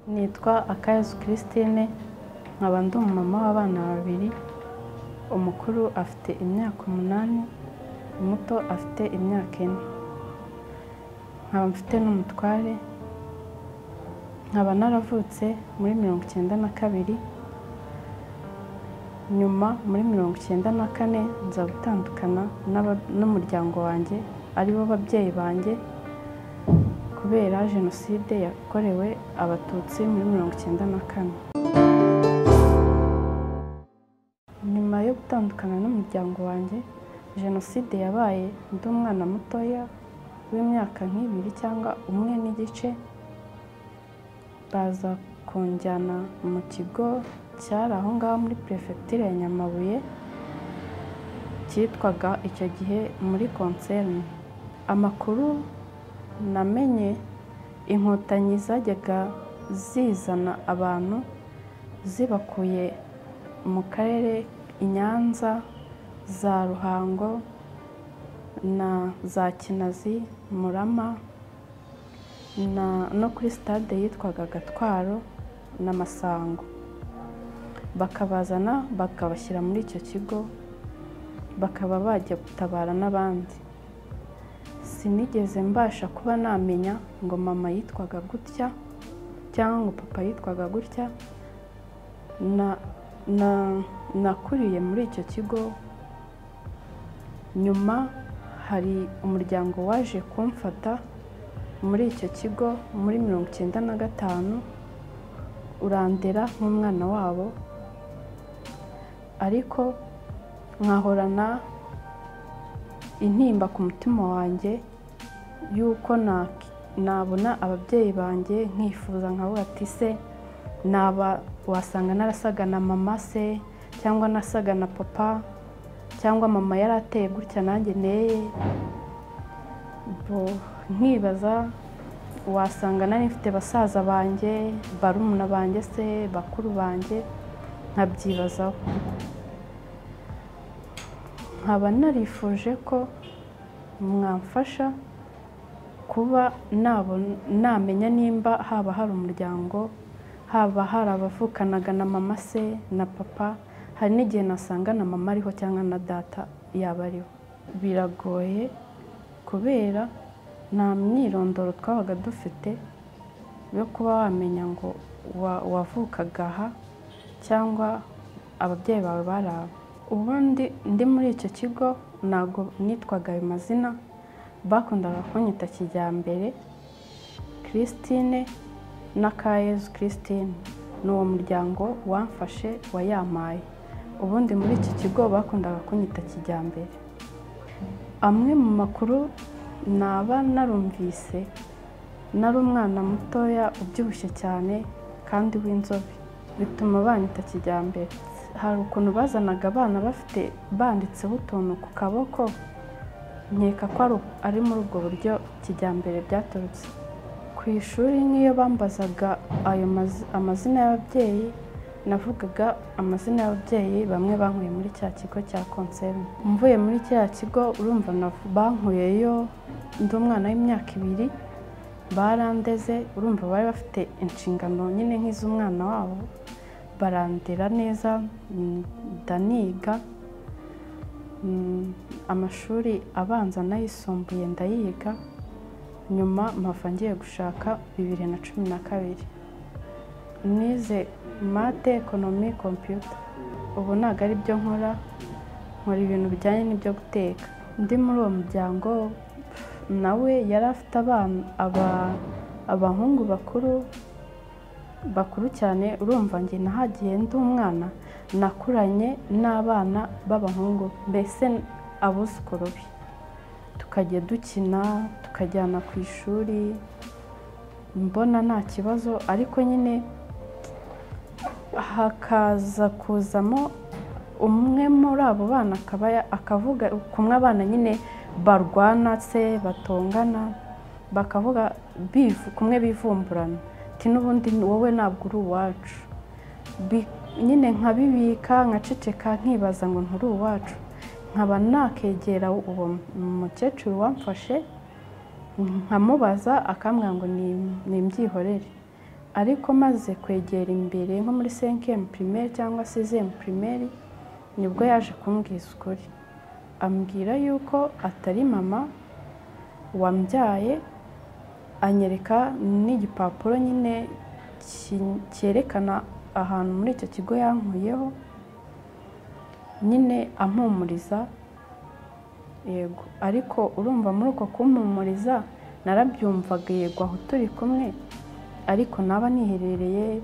nitwa akayezu christine nkaba ndi umumama w'abana babiri umukuru afite imyaka umunani umuto afite imyaka ine nkaba mfite n'umutware nkaba naravutse muri mirongo icyenda na kabiri nyuma muri mirongo icyenda na kane nza gutandukana n'aba- n'umuryango wanjye aribo babyeyi banjye kubera jenoside yakorewe abatutsi muri mirongo icyenda na kane nyuma yo gutandukana n'umuryango wanjye jenoside yabaye ndi umwana mutoya w'imyaka nk'ibiri cyangwa umwe n'igice baza kunjyana mu kigo cyari aho ngaho muri perefegitura ya nyamabuye cyitwaga icyo gihe muri konserine amakuru namenye inkotanyi zajyaga zizana abantu zibakuye mu karere i nyanza za ruhango na za kinazi murama na- no kuri sitade yitwaga gatwaro na masango bakabazana bakabashyira muri icyo kigo bakaba bajya gutabara n'abandi sinigeze mbasha kuba namenya ngo mama yitwaga gutya cyangwa ngo papa yitwaga gutya na- na- nakuriye muri icyo kigo nyuma hari umuryango waje kumfata muri icyo kigo muri mirongo icyenda na gatanu urandera nk'umwana wabo ariko nkahorana intimba ku mutima wanjye y'uko na- nabona ababyeyi banjye nkifuza nkavuga ati se naba wasanga narasaga na mama se cyangwa nasaga na papa cyangwa mama yari ateye gutya nanjye neye bo nkibaza wasanga nari mfite basaza banjye barumuna banjye se bakuru banjye nkabyibazaho nkaba narifuje ko mwamfasha kuba nabon- namenya nimba haba hari umuryango haba hari abavukanaga na mama se na papa hari n'igihe nasanga na mama ariho cyangwa na data yaba ariho biragoye kubera nta myirondoro twabaga dufite yo kuba wamenya ngo wa- wavukaga aha cyangwa ababyeyi bawe bari aba ubundi ndi muri icyo kigo ntabwo nitwaga ayo mazina bakundaga kunyita kijyambere christine na kayezu christine ni uwo muryango wamfashe wayampaye ubundi muri iki kigo bakundaga kunyita kijyambere amwe mu makuru naba narumvise nari umwana mutoya ubyibushye cyane kandi w'inzobe bituma banyita kijyambere hari ukuntu bazanaga abana bafite banditseho utuntu ku kaboko nkeka ko ari- ari muri ubwo buryo kijyambere byaturutse ku ishuri nk'iyo bambazaga ayo mazi- amazina y'ababyeyi navugaga amazina y'ababyeyi bamwe bankuye muri cya kigo cya konserine mvuye muri kiriya kigo urumva navu- bankuyeyo ndi umwana w'imyaka ibiri barandeze urumva bari bafite inshingano nyine nk'iz'umwana wabo barandera neza mm, ndaniga Mm, amashuri abanza n'ayisumbuye ndayiga nyuma mpava ngiye gushaka bibiri na cumi na kabiri nize mate ekonomi kompiyuta ubu ntabwo ari byo nkora nkora ibintu bijyanye n'ibyo guteka undi muri uwo muryango nawe yari afite abana aba- abahungu bakuru bakuru cyane urumva njye nahagiye ndi umwana nakuranye n'abana b'abahungu mbese abuzukuru be tukajya dukina tukajyana ku ishuri mbona nta kibazo ariko nyine hakaza kuzamo umwe muri abo bana akaba ya- akavuga kumwe abana nyine barwana se batongana bakavuga bivu kumwe bivumburana ati n'ubundi wowe ntabwo uri uwacu Bi- nyine nkabibika nkaceceka nkibaza ngo nturi uwacu nkaba nakegera uwo mukecuru wamfashe nkamubaza akambwira ngo ni imbyihorere ariko maze kwegera imbere nko muri senkemu pirimeri cyangwa se zemu pirimeri nibwo yaje kumbwiza ukuri ambwira yuko atari mama wambyaye anyereka n'igipapuro nyine ki- cyerekana ahantu muri icyo kigo yankuyeho nyine ampumuriza yego ariko urumva muri uko kumpumuriza narabyumvaga yego aho turi kumwe ariko naba niherereye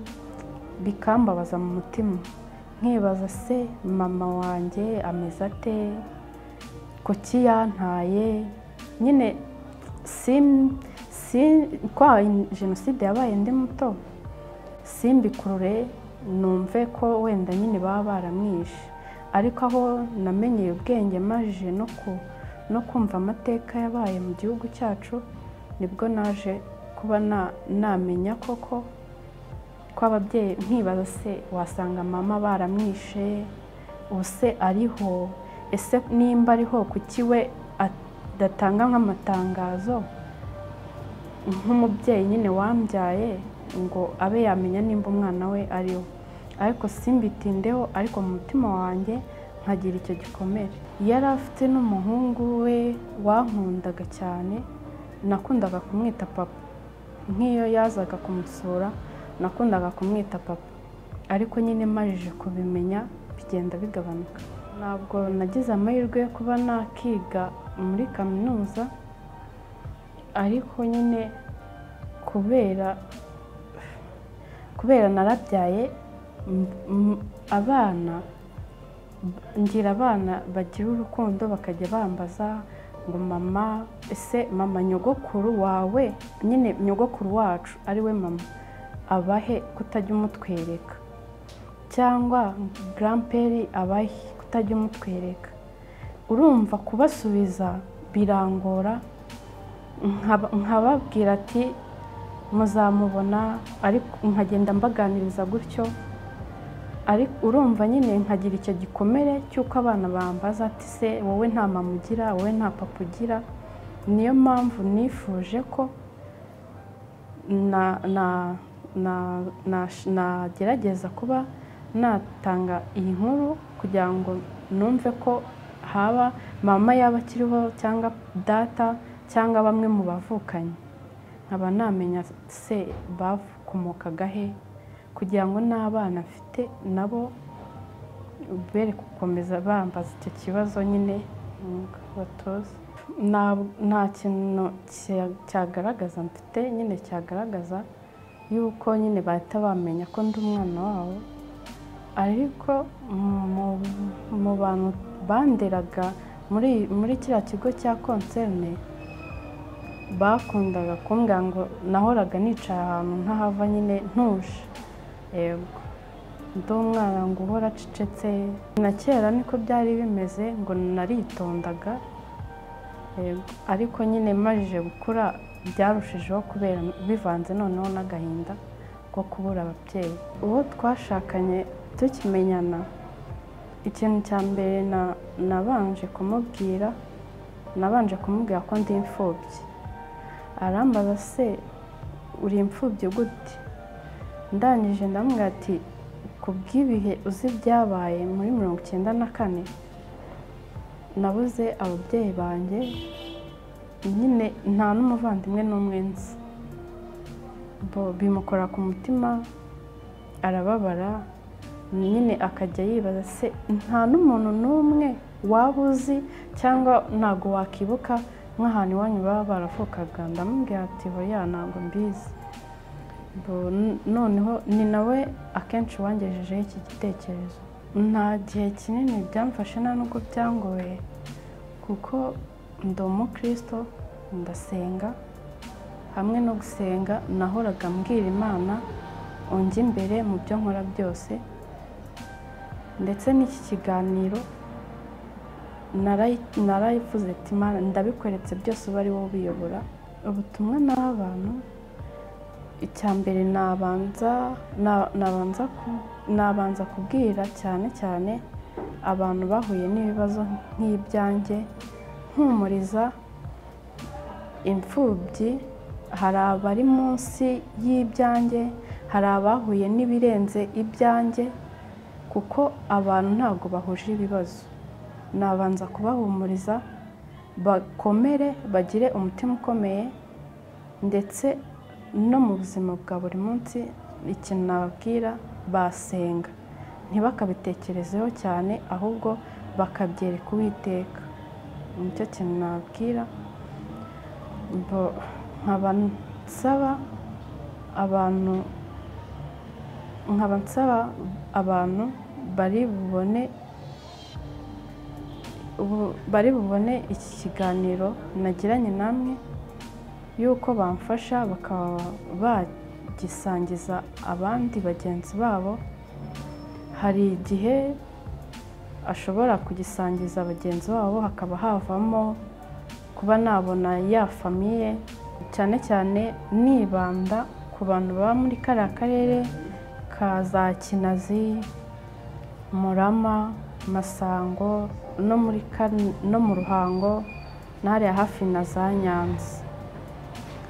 bikambabaza mu mutima nkibaza se mama wanjye ameze ate kuki yantaye nyine si si kwa jenoside yabaye ndi muto simbikurure numve ko wenda nyine baba baramwishe ariko aho namenyeye ubwenge maje no ku- no kumva amateka yabaye mu gihugu cyacu nibwo naje kuba na- namenya koko ko ababyeyi nkibaza se wasanga mama baramwishe ubuse ariho ese nimba ariho kuki we adatanga nk'amatangazo nk'umubyeyi nyine wambyaye ngo abe yamenya nimba umwana we ariho ariko simbitindeho ariko mu mutima wanjye nkagira icyo gikomere yari afite n'umuhungu we wankundaga cyane nakundaga kumwita papa nk'iyo yazaga kumusura nakundaga kumwita papa ariko nyine majije kubimenya bigenda bigabanuka ntabwo nagize amahirwe yo kuba nakiga muri kaminuza ariko nyine kubera kubera narabyaye m- m- abana ngira abana bagira urukundo bakajya bambaza ngo mama ese mama nyogokuru wawe nyine nyogokuru wacu ariwe mama abahe kutajya umutwereka cyangwa garamperi abahe kutajya umutwereka urumva kubasubiza birangora nkaba- nkababwira ati muzamubona ariko nkagenda mbaganiriza gutyo ariko urumva nyine nkagira icyo gikomere cy'uko abana bambaza ati se wowe nta mama ugira wowe nta papa ugira niyo mpamvu nifuje ko na- na- na- na- nagerageza kuba natanga iyi nkuru kugira ngo numve ko haba mama yaba akiriho cyangwa data cyangwa bamwe mu bavukanye nkaba namenya se bakomokagahe kugira ngo n'abana mfite nabo bere gukomeza bambaza icyo kibazo nyine batoza nta kintu cya- cyagaragaza mfite nyine cyagaragaza yuko nyine bahita bamenya ko ndi umwana wabo ariko mu- mu bantu banderaga muri muri kiriya kigo cya konserne bakundaga kumbwira ngo nahoraga nicaye ahantu nk'ahava nyine ntuje yego ndi umwana ngo uhora acecetse na kera niko byari bimeze ngo naritondaga yego ariko nyine majije gukura byarushijeho kubera bivanze noneho n'agahinda ko kubura ababyeyi uwo twashakanye tukimenyana ikintu cya mbere na- nabanje kumubwira nabanje kumubwira ko ndi imfubyi arambaza se uri imfubyi gute ndangije ndamubwira ati ku bw'ibihe uzi byabaye muri mirongo icyenda na kane nabuze ababyeyi banjye nyine nta n'umuvandimwe n'umwe nzi bo bimukora ku mutima arababara nyine akajya yibaza se nta n'umuntu n'umwe waba uzi cyangwa ntabwo wakibuka nk'ahantu iwanyu baba baravukaga ndamubwira ati hoya ntabwo mbizi Bo- n- noneho ni nawe akenshi wangejejeho iki gitekerezo nta gihe kinini byamfashe nta nubwo byangoye kuko ndi umukristo ndasenga hamwe no gusenga nahoraga mbwira imana unjye imbere mu byo nkora byose ndetse n'iki kiganiro narayi- narayivuze ati imana ndabikweretse byose uba ari wowe ubiyobora ubutumwa naha abantu icya mbere nabanza na- nabanza ku- nabanza kubwira cyane cyane abantu bahuye n'ibibazo nk'ibyanjye mpumuriza imfubyi hari abari munsi y'ibyanjye hari abahuye n'ibirenze ibyanjye kuko abantu ntabwo bahuje ibibazo nabanza kubahumuriza bakomere bagire umutima ukomeye ndetse no mu buzima bwa buri munsi ikintu nababwira basenga ntibakabitekerezeho cyane ahubwo bakabyereka uwiteka nicyo kintu nababwira bo- nkaba nsaba abantu nkaba nsaba abantu bari bubone ubu- bari bubone iki kiganiro nagiranye namwe y'uko bamfasha bakaba bagisangiza abandi bagenzi babo hari igihe ashobora kugisangiza bagenzi babo hakaba havamo kuba nabona ya famiye cyane cyane nibanda ku bantu baba muri kariya karere ka za kinazi murama masango no muri Kan- no mu ruhango n'ahariya hafi na za nyanza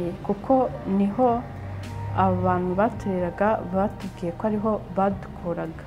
Eh, kuko niho abantu batureraga batubwiye ko ariho badukuraga